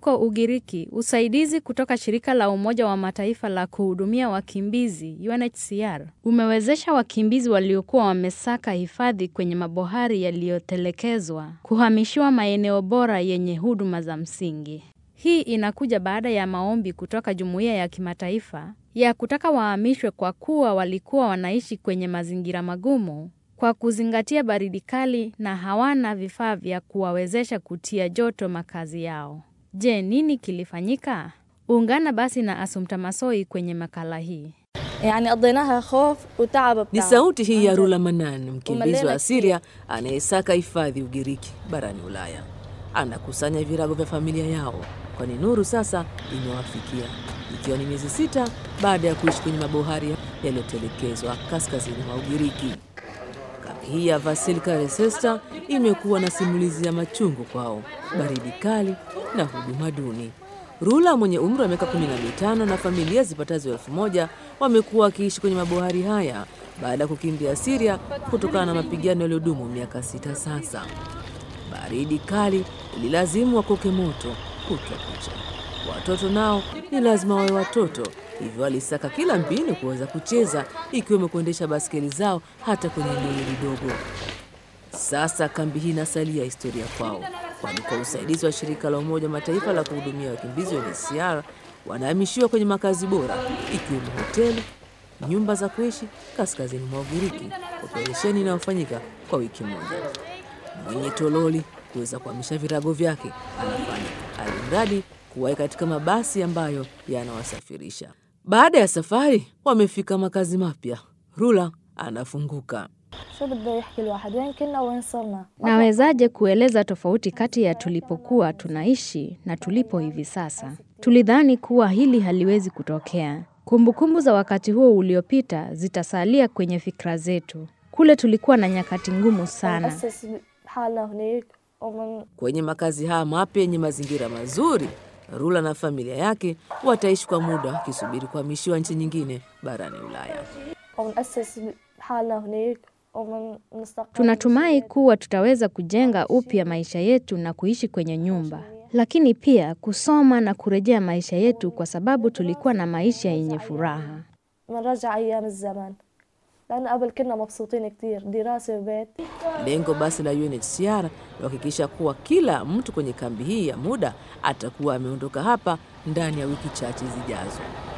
Huko Ugiriki, usaidizi kutoka shirika la Umoja wa Mataifa la kuhudumia wakimbizi UNHCR umewezesha wakimbizi waliokuwa wamesaka hifadhi kwenye mabohari yaliyotelekezwa kuhamishiwa maeneo bora yenye huduma za msingi. Hii inakuja baada ya maombi kutoka jumuiya ya kimataifa ya kutaka wahamishwe kwa kuwa walikuwa wanaishi kwenye mazingira magumu kwa kuzingatia baridi kali na hawana vifaa vya kuwawezesha kutia joto makazi yao. Je, nini kilifanyika? Ungana basi na Assumpta Massoi kwenye makala hii. يعني قضيناها خوف وتعب Ni بتعب sauti hii ya عن جد. Rula Manan, mkimbizi wa Umelena Siria anayesaka hifadhi Ugiriki barani Ulaya. Anakusanya virago vya familia yao, kwani nuru sasa imewafikia, ikiwa ni miezi sita baada ya kuishi kwenye mabohari yaliyotelekezwa kaskazini mwa Ugiriki. Kambi hii ya Vasilika Resesta imekuwa na simulizi ya machungu kwao, baridi kali na huduma duni. Rula mwenye umri wa miaka 15 na familia zipatazo elfu moja wamekuwa wakiishi kwenye mabohari haya baada ya kukimbia Siria kutokana na mapigano yaliyodumu miaka sita sasa. Baridi kali ililazimu wakoke moto kutwa kucha. Watoto nao ni lazima wawe watoto, hivyo walisaka kila mbinu kuweza kucheza, ikiwemo kuendesha baskeli zao hata kwenye eneo hili dogo. Sasa kambi hii inasalia historia kwao, kwani kwa usaidizi wa shirika la Umoja wa Mataifa la kuhudumia wakimbizi UNHCR wanahamishiwa kwenye makazi bora, ikiwemo hoteli, nyumba za kuishi kaskazini mwa Ugiriki, operesheni inayofanyika kwa wiki moja. Mwenye tololi kuweza kuhamisha virago vyake anafanya, alimradi kuwahi katika mabasi ambayo yanawasafirisha. Baada ya safari, wamefika makazi mapya. Rula anafunguka. شو بده يحكي الواحد وين كنا وين صرنا Nawezaje kueleza tofauti kati ya tulipokuwa tunaishi na tulipo hivi sasa? Tulidhani kuwa hili haliwezi kutokea. Kumbukumbu za wakati huo uliopita zitasalia kwenye fikra zetu. Kule tulikuwa na nyakati ngumu sana. نأسس حالنا هناك ومن Kwenye makazi haya mapya yenye mazingira mazuri, Rula na familia yake wataishi kwa muda wakisubiri kuhamishiwa nchi nyingine barani Ulaya. ومنأسس حالنا هناك ومن نستقر Tunatumai kuwa tutaweza kujenga upya maisha yetu na kuishi kwenye nyumba, lakini pia kusoma na kurejea maisha yetu, kwa sababu tulikuwa na maisha yenye furaha. بنرجع أيام الزمن لأن قبل كنا مبسوطين كتير دراسة وبيت Lengo basi la UNHCR ni kuhakikisha kuwa kila mtu kwenye kambi hii ya muda atakuwa ameondoka hapa ndani ya wiki chache zijazo.